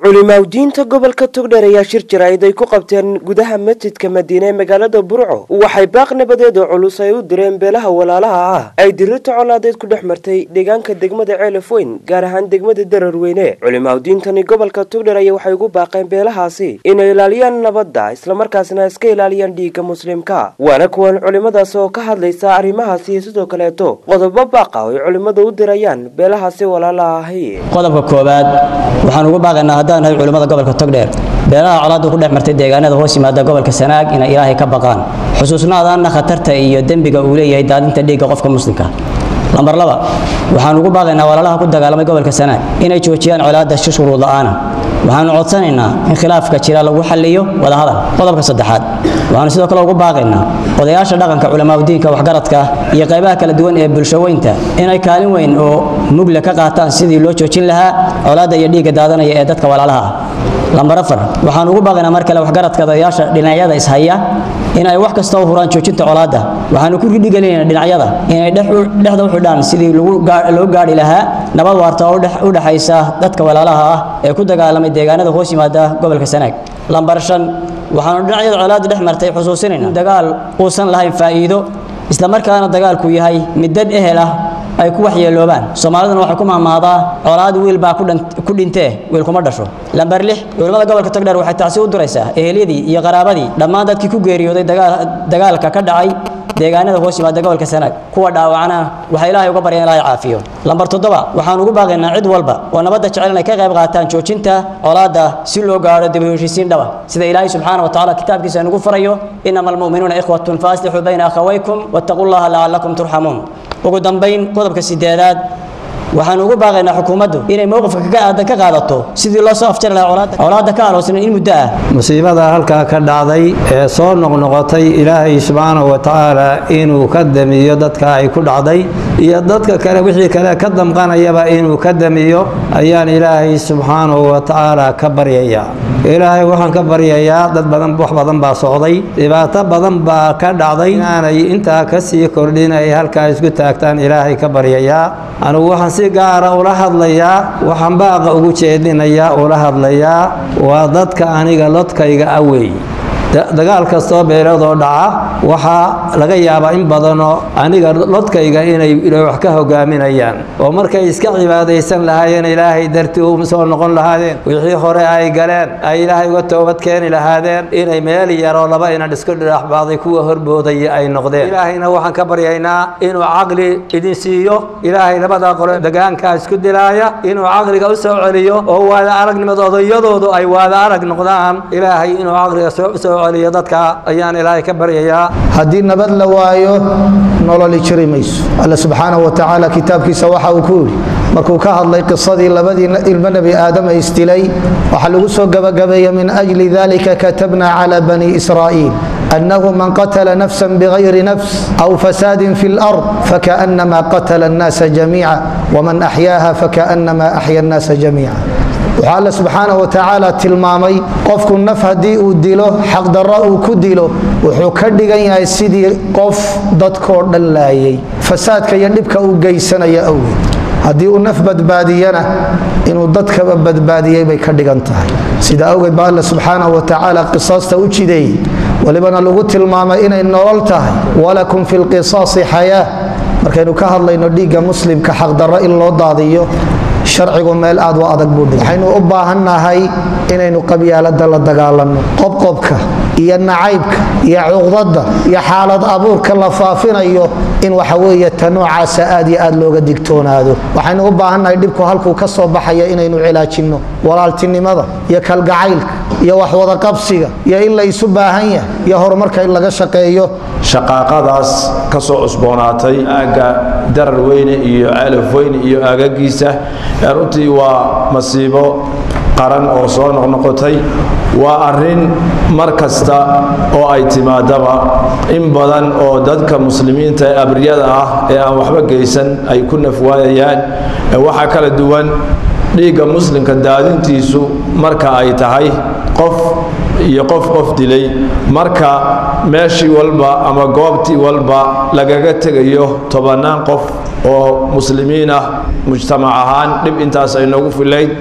culimaawdiinta gobolka togdheer ayaa shir jaraa'id ay ku qabteen gudaha masjidka madiine ee magaalada burco waxay baaq nabadeed oo culus ay u direen beelaha walaalaha ah ay dirirta colaadeed ku dhex martay deegaanka degmada ceelaf weyn gaar ahaan degmada dararweyne culimaawdiintani gobolka togdheer ayaa waxay ugu baaqeen beelahaasi inay ilaaliyaan nabadda islamarkaasna iska ilaaliyaan dhiigga muslimka waana kuwan culimadaas oo ka hadlaysa arrimahaasi iyo sidoo kaleeto qodobo baaqa oo ay culimmadu u dirayaan beelahaasi walaalaha ahi qodobka koowaad waxaan ugu baaqaynaa haddaan nahay culimmada gobolka togdheer beelaha colaaddu ku dhex martay deegaanada hoos yimaada gobolka sanaag inay ilaahay ka baqaan xusuusnaadaanna khatarta iyo dembiga uu leeyahay daadinta dhiigga qofka muslimka lambar laba waxaan ugu baaqaynaa walaalaha ku dagaalamay gobolka sanaag inay joojiyaan colaadda si shuruud la'aana waxaanu codsanaynaa in khilaafka jira lagu xalliyo wadahadal qodobka saddexaad waxaanu sidoo kale ugu baaqaynaa odayaasha dhaqanka culamaauddiinka waxgaradka iyo qaybaha kala duwan ee bulshaweynta inay kaalin weyn oo mugle ka qaataan sidii loo joojin lahaa colaadda iyo dhiigga daadanaya ee dadka walaalaha ah lambar afar waxaan ugu baaqaynaa mar kale waxgaradka odayaasha dhinacyada ishaya in ay wax kasta u huraan joojinta colaadda waxaanu ku ridhigelinayna dhinacyada inay dhexda u xidhaan sidii loo gaadhi lahaa nabad waarta oo u dhexaysa dadka walaalaha ah ee ku dagaalamay deegaanada hoos yimaada gobolka sanaag lambar shan waxaanu dhinacyada colaadda dhex martay xusuusinayna in dagaal uusan lahayn faa'iido islamarkaana dagaalku yahay mid dad ehel ah ay ku waxyeeloobaan soomaaliduna waxay ku mahmaadaa colaad wiil baa ku dhintee wiil kuma dhasho lambar lix culimmada gobolka togdheer waxay tacsi u duraysaa eheliyadii iyo qaraabadii dhammaan dadkii ku geeriyooday dagaalka ka dhacay deegaanada hoos yimaada gobolka sanaag kuwa dhaawacana waxaa ilaahay uga barya in ilaahay caafiyo lambar toddoba waxaan ugu baaqaynaa cid walba oo nabadda jecel inay ka qayb qaataan joojinta colaadda si loo gaadho dib u heshiisiin dhaba sida ilaahay subxaana wa tacaala kitaabkiisa nagu farayo inama almu'minuuna ikhwatun faaslixuu bayna akhawaykum wattaquu llaha lacallakum turxamuun ugu dambayn qodobka sideedaad waxaan ugu baaqaynaa xukuumaddu inay mowqifka kaga aadan ka qaadato sidii loo soo afjari lahaa colaadda ka aloosnan in muddo ah musiibada halkaa ka dhacday ee soo noqnoqotay ilaahay subxaanahu wa tacaala inuu ka damiyo dadka ay ku dhacday iyo dadka kale wixii kale ka damqanayaba inuu ka damiyo ayaan ilaahay subxaanahu wa tacaala ka baryayaa ilaahay waxaan ka baryayaa dad badan wax badan baa socday dhibaato badan baa ka dhacday inaanay intaa ka sii kordhin ay halkaa isku taagtaan ilaahay ka baryayaa anigu waxaan si gaara ula hadlayaa waxaan baaqa ugu jeedinayaa ula hadlayaa waa dadka aniga lodkayga awey dagaal kastoo beeladoo dhaca waxaa laga yaabaa in badanoo aniga lodkayga inay wax ka hogaaminayaan oo markay iska cibaadaysan lahaayeen ilaahay dartii u soo noqon lahaadeen wixii hore ay galeen ay ilaahay uga toobad keeni lahaadeen inay meel yaroo laba inan isku dhidhaxbaaday kuwa horboodaya ay noqdeen ilaahayna waxaan ka baryaynaa inuu caqli idin siiyo ilaahay labada qole degaankaa isku dilaaya inuu caqliga u soo celiyo oo waada aragnimada odayadoodu ay waada arag noqdaan ilaahay inuu caqliga soo dadka ayaan ilaahay ka baryayaa haddii nabad la waayo nololi jiri mayso alla subxaanahu wa tacaala kitaabkiisa waxa uu ku yidhi markuu ka hadlay qisadii labadii ilmo nebi aadama isdilay waxaa lagu soo gabagabeeye min ajli dalika katabna cala bani israa'iil أنه من قتل نفسا بغير نفس أو فساد في الأرض فكأنما قتل الناس جميعا ومن أحياها فكأنما أحيا الناس جميعا waxaa alle subxaana wa tacaala tilmaamay qofku naf haddii uu dilo xaqdarro uu ku dilo wuxuu ka dhigan yahay sidii qof dadkoo dhan laayay fasaadka iyo dhibka uu geysanaya awgeed haddii uu naf badbaadiyana inuu dadkaba badbaadiyey bay ka dhigan tahay sida awgeed baa alle subxaana wa tacaala qisaasta u jideeyey walibana lagu tilmaamay inay nolol tahay walakum fi lqisaasi xayaa markaynu ka hadlayno dhiigga muslimka xaqdarro in loo daadiyo sharcigu meel aad u adag buu dhigay waxaynu u baahannahay inaynu qabyaaladda la dagaalanno qobqobka iyo nacaybka iyo cuqdadda iyo xaalad abuurka la faafinayo in waxa weeye ta noocaasa aad iyo aad looga digtoonaado waxaynu u baahannahay dhibku halkuu ka soo baxaya inaynu cilaajinno walaaltinimada iyo kalgacaylka iyo waxwadaqabsiga iyo in la isu baahan yahay iyo horumarka in laga shaqeeyo shaqaaqadaas ka soo cusboonaatay aagga darar weyne iyo calaf weyne iyo aagagiisa runtii waa masiibo qaran oo soo noqnoqotay waa arrin mar kasta oo ay timaadaba in badan oo dadka muslimiinta ee abriyada ah ee aan waxba geysan ay ku nafwaayayaan waxaa kala duwan dhiigga muslimka daadintiisu marka ay tahay qof iyo qof qof dilay marka meeshii walba ama goobtii walba lagaga tegayo tobannaan qof oo muslimiin ah mujtamac ahaan dhib intaas ay noogu filayd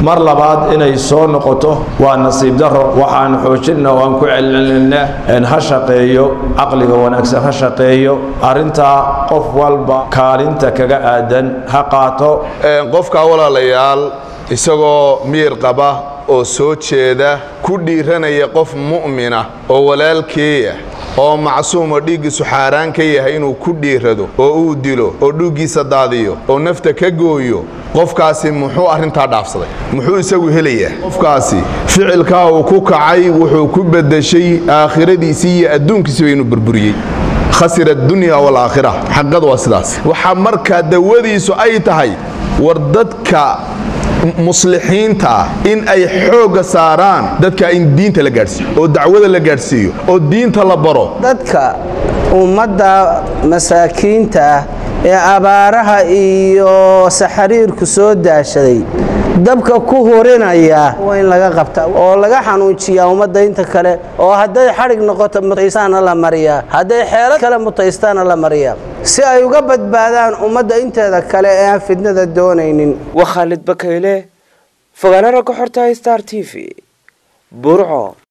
mar labaad inay soo noqoto waa nasiib daro waxaan xoojinna oo aan ku celcelinna ha shaqeeyo caqliga wanaagsan ha shaqeeyo arrintaa qof walba kaalinta kaga aadan ha qaato qofka walaalayaal isagoo miyir qaba oo soo jeeda ku dhiiranaya qof mu'mina oo walaalkeeya oo macsuumo dhiiggiisu xaaraan ka yahay inuu ku dhiirado oo uu dilo oo dhuuggiisa daadiyo oo nafta ka gooyo qofkaasi muxuu arrintaa dhaafsaday muxuu isagu helayaa qofkaasi ficilkaa uu ku kacay wuxuu ku beddeshay aakhiradiisii iyo adduunkiisiba inuu burburiyey khasira addunya waalaakhira xaqadu waa sidaas waxaa markaa dawadiisu ay tahay war dadka muslixiinta in ay xoogga saaraan dadka in diinta la gaadhsiiyo oo dacwada la gaadhsiiyo oo diinta la baro dadka ummadda masaakiinta ah ee abaaraha iyo saxariirku soo daashaday dabka ku hurinaya waa in laga qabta oo laga xanuujiyaa ummadda inta kale oo hadday xadhig noqoto mutaystaana la mariyaa hadday xeelad kale mutaystaana la mariyaa si ay uga badbaadaan ummadda inteeda kale ee aan fidnada doonaynin waa khaalid bakayle fogaana ragga xorta star t v burco